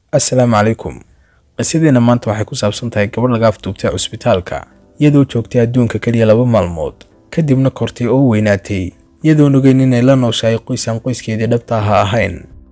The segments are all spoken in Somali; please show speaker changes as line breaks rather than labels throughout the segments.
assalaamu calaykum qisadeena maanta waxay ku saabsan tahay gabadh laga afduubtay cusbitaalka iyadoo joogtay adduunka keliya laba maalmood kadibna kortay oo weynaatay iyadoon ogeyn inay la nooshahay qoys aan qoyskeedii dhabta aha ahayn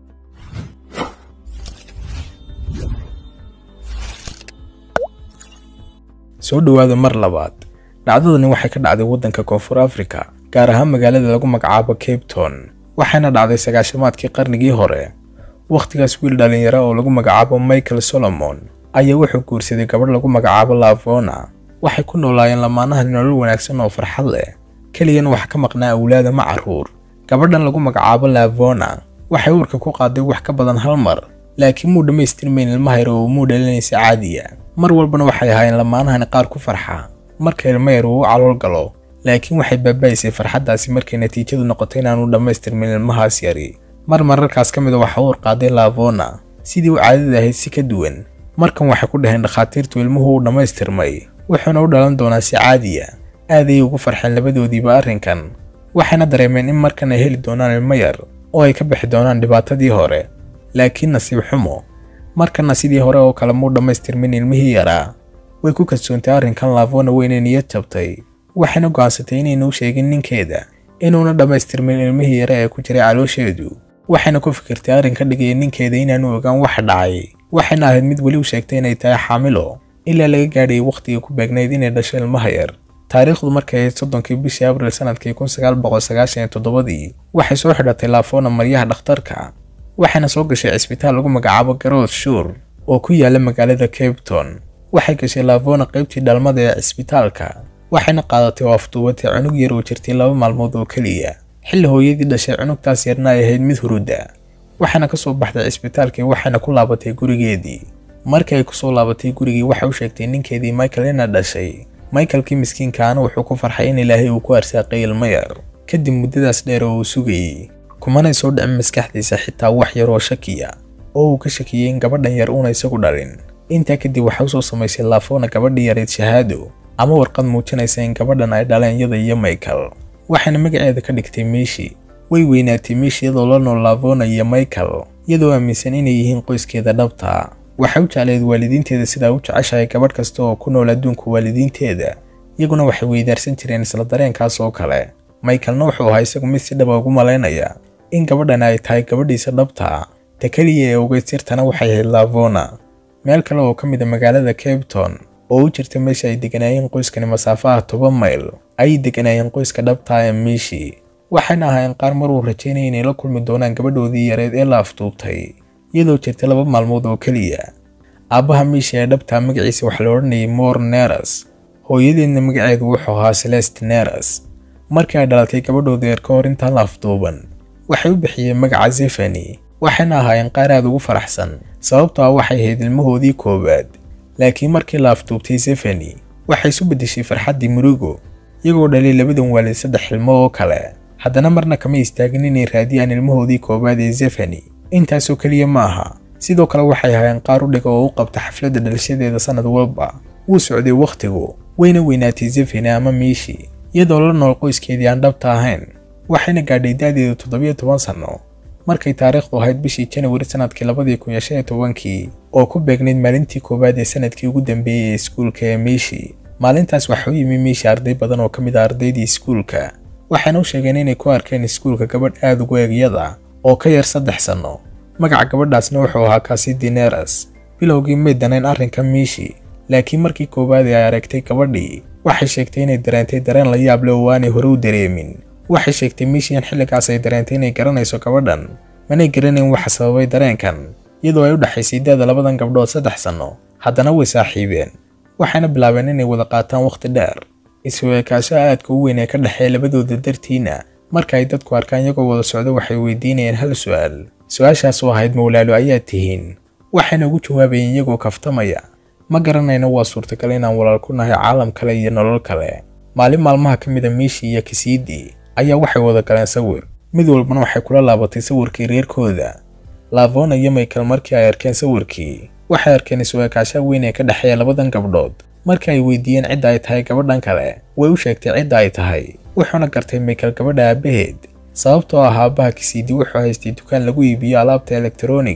soo dhowaada mar labaad dhacdadani waxay ka dhacday waddanka koonfur afrika gaar ahaan magaalada lagu magacaabo cape town waxayna dhacday sagaashamaadkii qarnigii hore wakhtigaas wiil dhallinyaro oo lagu magacaabo michael solomon ayaa wuxuu guursaday gabadh lagu magacaabo lavona waxay ku noolaayeen lamaanahan nolol wanaagsan oo farxad leh keliyan wax ka maqnaa awlaada ma carruur gabadhan lagu magacaabo lavona waxay uurka ku qaaday wax ka badan hal mar laakiin muu dhammaystirmayn ilmaha yar oo muu dhalinaysa caadiya mar walbana waxay ahaayeen lamaanahani qaar ku farxa marka ilma yar uu u calool galo laakiin waxay baaba'aysay farxaddaasi markay natiijadu noqotay inaanu dhammaystirmin ilmahaas yari mar mararkaas ka mida waxa uur qaaday lavona sidii u caadada ahayd si ka duwan markan waxay ku dhaheen dhakhaatiirtu ilmuhu uu dhammaystirmay wuxuuna u dhalan doonaa si caadiya aaday ugu farxeen labadoodiiba arrinkan waxayna dareemeen in markan ay heli doonaan ilmo yar oo ay ka bixi doonaan dhibaatadii hore laakiin nasiib xumo markanna sidii hore oo kale muu dhammaystirmin ilmihii yaraa way ku kalsoontay arrinkan lavona weynay niyad jabtay waxayna go'aansatay inaynu u sheegin ninkeeda inuuna dhammaystirmin ilmihii yare ee ku jiray caloosheedu waxayna ku fikirtay arrin ka dhigaya ninkeeda inaanu ogaan waxa dhacay waxayna ahayd mid weli u sheegtay inay tahay xaamilo ilaa laga gaadhayay wakhtigii ku beegnayd inay dhasho ilmaha yar taariikhdu markay ahayd soddonkii bishii abril sanadkii kun sagaal boqol sagaashan iyo toddobadii waxay soo xidhatay laafona maryaha dhakhtarka waxayna soo gashay cisbitaal lagu magacaabo garood shuur oo ku yaala magaalada cape town waxay gashay laafona qaybtii dhalmada ee cisbitaalka waxayna qaadatay oo afduubatay cunug yar oo jirtay laba maalmood oo keliya xilli hooyadii dhashay cunugtaas yarna ay ahayd mid huruda waxayna ka soo baxday cisbitaalkii waxayna ku laabatay gurigeedii markii ay kusoo laabatay gurigii waxay u sheegtay ninkeedii michael ina dhashay michaelkii miskiinkaana wuxuu ku farxay in ilaahay uu ku arsaaqay ilmo yar kadib muddadaas dheer oo uu sugayey kumanay soo dhicin maskaxdiisa xitaa wax yar oo shakiya oo uu ka shakiyey in gabadhan yar uuna isagu dhalin intaa kadib waxay usoo samaysay laafona gabadhii yareed shahaado ama warqad muujinaysa in gabadhan ay dhaleen yada iyo michael waxayna magaceeda ka dhigtay miishi way weynaatay miishi iyadoo la nool lavona iyo michael iyadoo aaminsan inay yihiin qoyskeeda dhabta waxay u jecleed waalidiinteeda sidaa u jeceshahay gabadh kasta oo ku nool adduunka waalidiinteeda iyaguna waxay weydaarsan jireen isla dareenkaas oo kale michaelna wuxuu ahaa isagu mid si dhaba ugu malaynaya in gabadhan ay tahay gabadhiisa dhabta ta keliya ee ogeyd sirtana waxay ahayd lavona meel kale oo ka mid a magaalada cape town oo u jirta meesha ay deganaayeen qoyskani masaafo ah toban mayl ayay deganaayeen qoyska dhabtaa ee miishi waxayna ahaayeen qaar mar uu rajaynaya inay la kulmi doonaan gabadhoodii yareed ee la afduubtay iyadoo jirta laba maalmood oo keliya aabbaha miishi ee dhabtaa magaciisa waxaa la odhanayay mor neras hooyadeedna magaceedu wuxuu ahaa celest neras markii ay dhalatay gabadhooda yar ka hor intaan la afduuban waxay u bixiyeen magaca zefani waxayna ahaayeen qaar aad ugu faraxsan sababtoo ah waxay ahayd ilmahoodii koowaad laakiin markii la afduubtay zefani waxay isu beddeshay farxaddii murugo iyagoo dhalay labadan waalid saddex ilmo oo kale haddana marna kama istaagin inay raadiyaan ilmahoodii koowaad ee zefani intaasoo keliya ma aha sidoo kale waxay ahaayeen qaar u dhiga oo u qabta xafladda dhalashadeeda sannad walba wuu socday wakhtigu wayna weynaatay zefani ama miishi iyadoo la nool qoyskeedii aan dhabta ahayn waxayna gaadhay da'deedu toddobiyo toban sanno markay taariikhdu ahayd bishii janawari sanadkii labadii kun iyo shan iyo tobankii oo ku beegnayd maalintii koowaad ee sanadkii ugu dambeeyey ee iskuulka ee miishi maalintaas waxaa u yimi miishi arday badan oo ka mid ah ardaydii iskuulka waxayna u sheegeen inay ku arkeen iskuulka gabadh aad ugu eegyada oo ka yar saddex sanno magaca gabadhaasna wuxuu ahaa kasidi neras bilowgii may danayn arrinka miishi laakiin markii koowaad ee ay aragtay gabadhii waxay sheegtay inay dareentay dareen la yaab leh oo aanay hore u dareemin waxay sheegtay miishi in xilligaas ay dareentay inay garanayso gabadhan manay garanayn waxa sababay dareenkan iyadoo ay u dhexaysay da'da labadan gabdhood saddex sanno haddana way saaxiibeen waxayna bilaabeen inay wada qaataan wakhti dheer isu ekaashaha aadka u weyn ee ka dhexeeya labadooda dartiina marka ay dadku arkaan iyagoo wada socdo waxay weydiinayeen hal su'aal su-aashaas oo ahayd mawlaalo ayaad tihiin waxayna ugu jawaabayeen iyagoo kaftamaya ma garanayno waa suurtagal inaan walaal ku nahay caalam kale iyo nolol kale maalin maalmaha ka mid a miishi iyo kisiidii ayaa waxay wada galeen sawir mid walbana waxay kula laabatay sawirkii reerkooda lavona iyo michael markii ay arkeen sawirkii waxay arkeen isu ekaashaha weyn ee ka dhexeeya labadan gabdhood markii ay weydiiyeen cidda ay tahay gabadhan kale way u sheegtay cidda ay tahay wuxuuna gartay michael gabadha aabbaheed sababtoo ah aabbaha kisiidi wuxuu haystay dukaan lagu iibiyo alaabta elektarooniga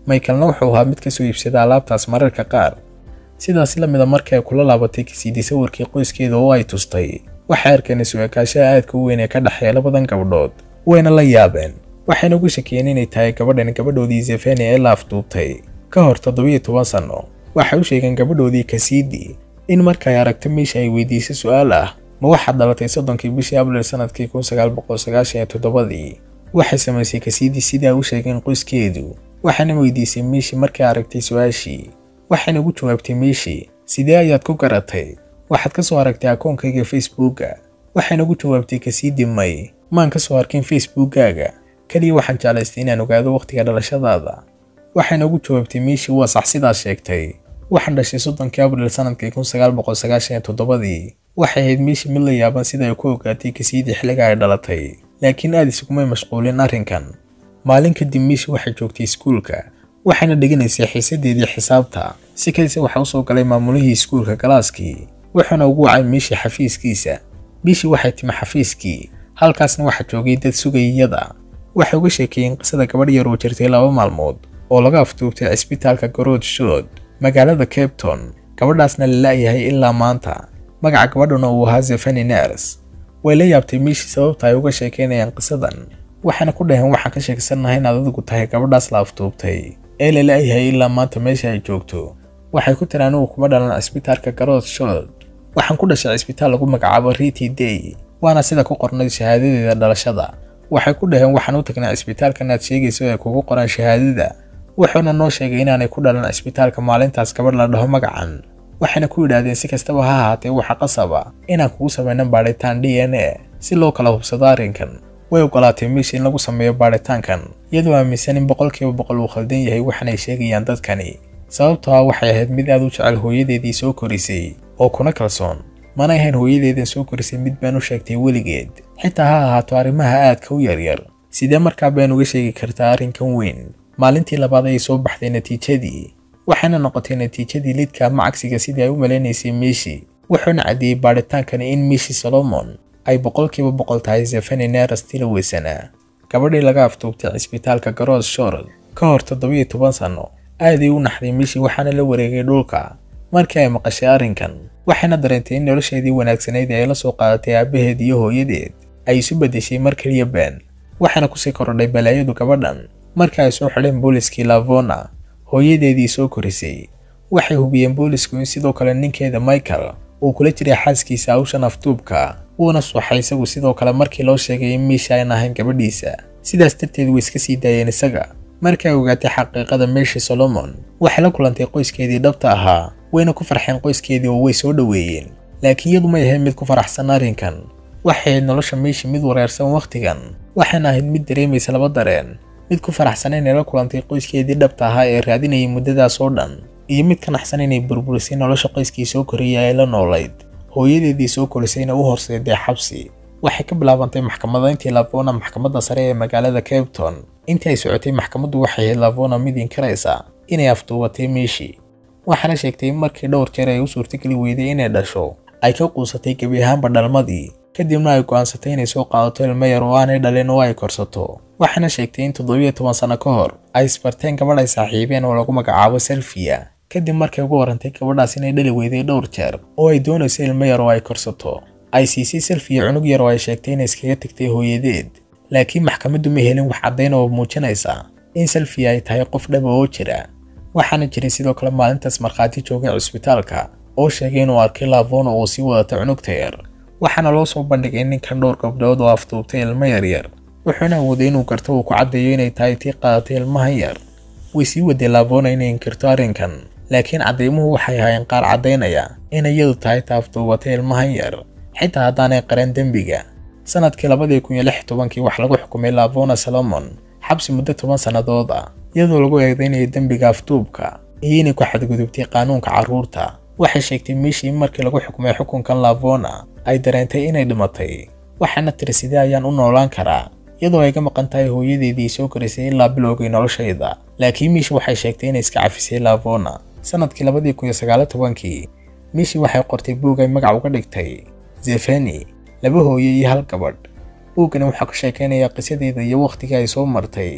michaelna wuxuu ahaa mid kasoo iibsada alaabtaas mararka qaar sidaas la mida markii ay kula laabatay kasiidi sawirkii qoyskeeda oo ay tustay waxay arkeen isu-ekaashaha aadka u weyn ee ka dhexeeya labadan gabdhood wayna la yaabeen waxayna ugu shakiyeen inay tahay gabadhan gabadhoodii zefeni ee la afduubtay ka hor toddobiyo toban sanno waxay u sheegeen gabadhoodii kasiidi in markay aragto meesha ay weydiisay su-aal ah ma waxaad dhalatay soddonkii bishii abril sanadkii kun sagaal boqol sagaashan iyo toddobadii waxay samaysay kasiidi sidai ay u sheegeen qoyskeedu waxayna weydiisay miishi markay aragtay su-aashii waxayna ugu jawaabtay miishi sidee ayaad ku garatay waxaad ka soo aragtay akoonkayga facebooka waxayna ugu jawaabtay kasiidi may maan ka soo arkin facebookkaaga keliya waxaan jeclaystay inaan ogaado wakhtiga dhalashadaada waxayna ugu jawaabtay miishi waa sax sidaas sheegtay waxaan dhashay soddonkii abril sanadkii kun sagaal boqol sagaashan iyo toddobadii waxay ahayd miishi mid la yaaban sida ay ku ogaatay kasiidii xilliga ay dhalatay laakiin aad isugumay mashquulin arrinkan maalin kadib miishi waxay joogtay iskuulka waxayna dhiganaysay xiisadeedii xisaabta si kadise waxaa usoo galay maamulihii iskuulka galaaskii wuxuuna ugu wacay miishi xafiiskiisa miishi waxay timi xafiiskii halkaasna waxaa joogay dad sugayiyada waxay uga sheekeeyeen qisada gabadh yar oo jirtay laba maalmood oo laga afduubtay cisbitaalka garood shood magaalada cabton gabadhaasna la la'yahay ilaa maanta magaca gabadhuna uu ahaa zefani ners way la yaabtay miishi sababta ay uga sheekeynayaan qisadan waxayna ku dhaheen waxaan ka sheegsanahay inaad adigu tahay gabadhaas la afduubtay ee la la'yahay ilaa maanta meesha ay joogto waxay ku tiri anigu kuma dhalan cisbitaalka garood shood waxaan ku dhashay cisbitaal lagu magacaabo riti day waana sida ku qornay shahaadadeeda dhalashada waxay ku dhaheen waxaan u tagnay cisbitaalkan aad sheegayso ee kugu qoran shahaadada wuxuuna noo sheegay inaanay ku dhalan cisbitaalka maalintaas gabadh la dhaho magacan waxayna ku yidhaahdeen si kastaba ha ahaatee waxa qasaba inaan kugu samayno baadhitaan d n a si loo kala hubsado arrinkan way ogolaatay miishi in lagu sameeyo baadhitaankan iyadoo aaminsan in boqolkiiba boqol uu khaldan yahay waxaanay sheegayaan dadkani sababtoo ah waxay ahayd mid aad u jecel hooyadeedii soo korisay oo kuna kalsoon manay ahayn hooyadeedan soo korisay mid been u sheegtay weligeed xitaa ha ahaato arrimaha aadka u yaryar sidee markaa been uga sheegi kartaa arrinkan weyn maalintii labaad ayay soo baxday natiijadii waxayna noqotay natiijadii lidka ama cagsiga sidii ay u malaynaysay miishi wuxuuna caddeeyey baadhitaankani in miishi solomon ay boqolkiiba boqol tahay zefani neras tilaweysana gabadhii laga afduubtay cisbitaalka garood shorod ka hor toddobiyo toban sanno aaday u naxday miishi waxaana la wareegay dhulka markii ay maqashay arrinkan waxayna dareentay in nolosheedii wanaagsanayd ee ay la soo qaadatay aabbaheed iyo hooyadeed ay isu beddeshay mar keliya been waxaana kusii korodhay balaayadu gabadhan markii ay soo xidheen booliskii lavona hooyadeedii soo korisay waxay hubiyeen boolisku in sidoo kale ninkeeda michael uu kula jiray xaaskiisa hawshan afduubka wuuna suuxay isagu sidoo kale markii loo sheegay in miisha ayn ahayn gabadhiisa sidaas darteed way iska sii daayeen isaga markii ay ogaatay xaqiiqada meeshii solomon waxay la kulantay qoyskeedii dhabta ahaa wayna ku farxeen qoyskeedii oo way soo dhoweeyeen laakiin iyadu may ahayd mid ku faraxsan arrinkan waxay ahayd nolosha meeshii mid wareersan wakhtigan waxayna ahayd mid dareemaysa laba dareen mid ku faraxsan inay la kulantay qoyskeedii dhabta ahaa ee raadinayay muddadaas oo dhan iyo mid ka naxsan inay burburisay nolosha qoyskii soo koriyay ee la noolayd hooyadeedii soo korisayna u horseeday xabsi waxay ka bilaabantay maxkamadayntii lavona maxkamadda sare ee magaalada cabton intii ay socotay maxkamaddu waxay ahayd lavona mid inkaraysa inay afduubatay miishi waxaana sheegtay in markii dhowr jeer ay u suurtageli weyday inay dhasho ay ka quusatay gebi ahaanba dhalmadii kadibna ay go'aansatay inay soo qaadato ilmo yar oo aanay dhalin oo ay korsato waxaana sheegtay in toddobiyo toban sano ka hor ay isbarteen gabadh ay saaxiibeen oo lagu magacaabo selfiya kadib markay ugu warantay gabadhaas inay dhali weyday dhowr jeer oo ay doonayso ilmo yar oo ay korsato ay siisay selfiya cunug yar oo ay sheegtay inay iskaga tagtay hooyadeed laakiin maxkamaddu ma helin wax caddayn oo muujinaysa in selfiya ay tahay qof dhaba oo jira waxaana jiray sidoo kale maalintaas markhaati joogay cusbitaalka oo sheegay inuu arkay lavona oo sii wadata cunugta yar waxaana loo soo bandhigay ninkan dhowr gabdhood oo afduubtay ilmo yaryar wuxuuna awooday inuu garto uu ku caddeeyo inay tahay tii qaadatay ilmahan yar way sii waday lavona inay inkirto arrinkan laakiin caddaymuhu waxay ahaayeen qaar caddaynaya inay iyadu tahay ta afduubatay ilmahan yar xitaa haddaanay qaran dembiga sanadkii labadii kun iyo lix tobankii wax lagu xukumay lavona solomon xabsi muddo toban sannadood ah iyadoo lagu eedeynayo dembiga afduubka iyo inay ku xadgudubtay qaanuunka carruurta waxay sheegtay miishii in markii lagu xukumay xukunkan lavona ay dareentay inay dhimatay waxaana tiri sidee ayaan u noolaan karaa iyadoo ay ka maqan tahay hooyadeedii soo korisay ilaa bilowgay noloshayda laakiin miishi waxay sheegtay inay iska cafisay lavona sanadkii labadii kun iyo sagaalo tobankii miishi waxay qortay buug ay magac uga dhigtay zefeni laba hooye iyo hal gabadh buuggani waxaa ka sheekeynaya qisadeeda iyo wakhtigii ay soo martay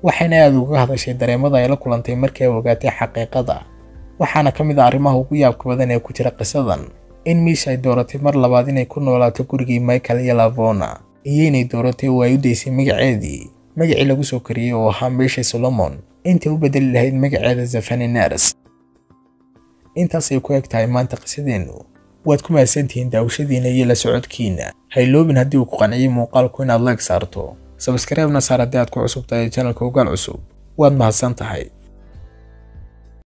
waxayna aada uga hadashay dareemada ay la kulantay markii ay ogaatay xaqiiqada waxaana ka mid ah arrimaha ugu yaabka badan ee ku jira qisadan in miisha ay dooratay mar labaad inay ku noolaato gurigii michael iyo lavona iyo inay dooratay oo ay u daysay magaceedii magacii lagu soo kariyey oo ahaa meesha solomon intay u bedeli lahayd magaceeda zafani nars intaasay ku eg tahay maanta qisadeennu waad ku mahadsantihiin daawashadiina iyo la socodkiina hayloobin haddii uu ku qanciyey muuqaalku inaad leeg saarto sabskareebna saar haddii aad ku cusub tahay janalka ogaal cusub waad mahadsan tahay